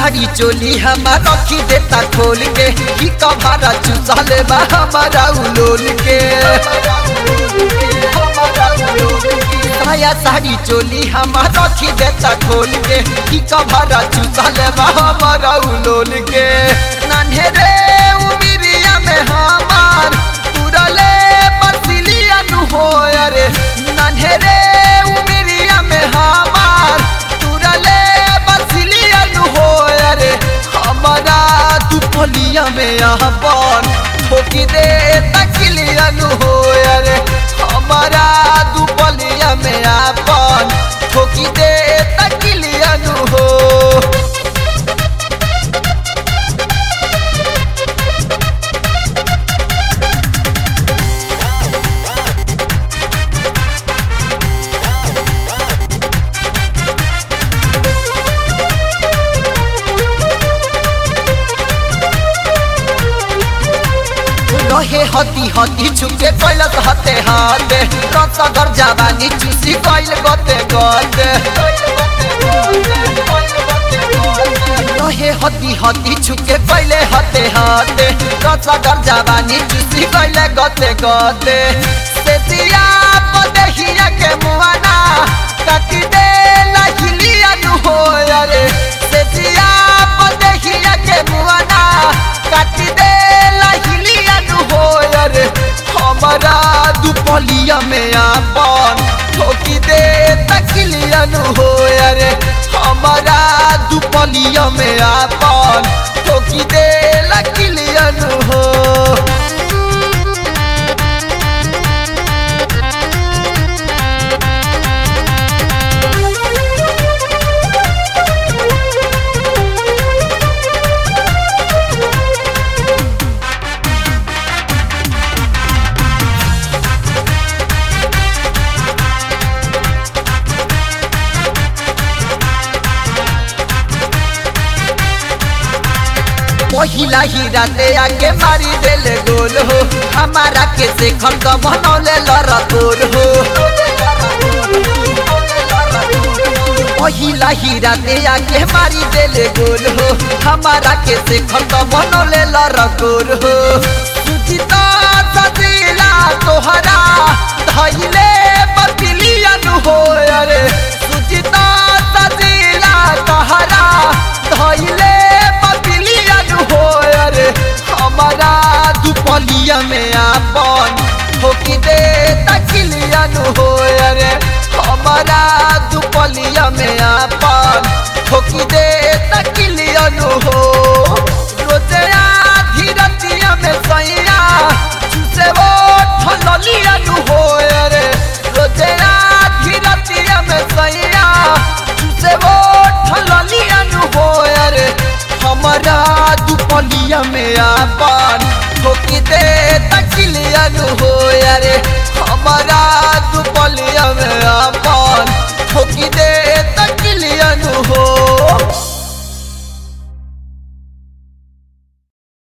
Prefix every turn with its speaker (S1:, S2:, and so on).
S1: साड़ी चोली हमार रखी देता खोल के की कभारा चुसाले बा हमारा उलोल के साया साड़ी चोली हमार रखी देता खोल के की कभारा चुसाले बा हमारा उलोल के नान्हे रे उमिरिया में हमार तुरले बसिलिया नु हो रे नान्हे रे उमिरिया में हमार तुरले बसिलिया नु हो रे हमारा दुपलिया में यहाँ बन ठोकी दे तकिलिया नु हो रे हमारा दुपलिया में आपन ठोकी दे तकिलिया नु हो रहे हती हती छुके कैलस हते हाते रसगर जवानी चुसी कैल गते गते रहे हती हती छुके कैले हते हाते रसगर जवानी चुसी कैले गते गते से दिया पदहिया के मुआना काटी दे लहिलिया नु हो रे से दिया पदहिया के मुआना काटी दे लहिलिया नु हो रे हमारा दुपलिया में आपन ठोकी दे तकिलिया नु हो रे हमारा दुपलिया में आपन ठोकी दे लकिलिया नु हो पहिला ही राते आके मारी देले गोल हो हमारा के देखल तो बनौले लरकोर हो पहिला ही राते आके मारी देले गोल हो हमारा के देखल तो बनौले लरकोर हो सुचिता सदिला तोहरा धैले बतिलिया नु हो रे सुचिता सदिला तोहरा धैले बतिलिया नु हो रे हमारा दुपलिया में आपन ठोकी दे तकिलिया नु हो रे हमारा दुपलिया में आपन ठोकी दे तकिलिया नु हो रोजे आधी रतिया में सैया से वो ठललिया नु हो रे रोजे आधी रतिया में सैया से वो ठललिया नु हो रे हमारा दुपलिया में आपन ठोकी दे तकिलिया नु हो रे हमारा दुपलिया में आपन ठोकी दे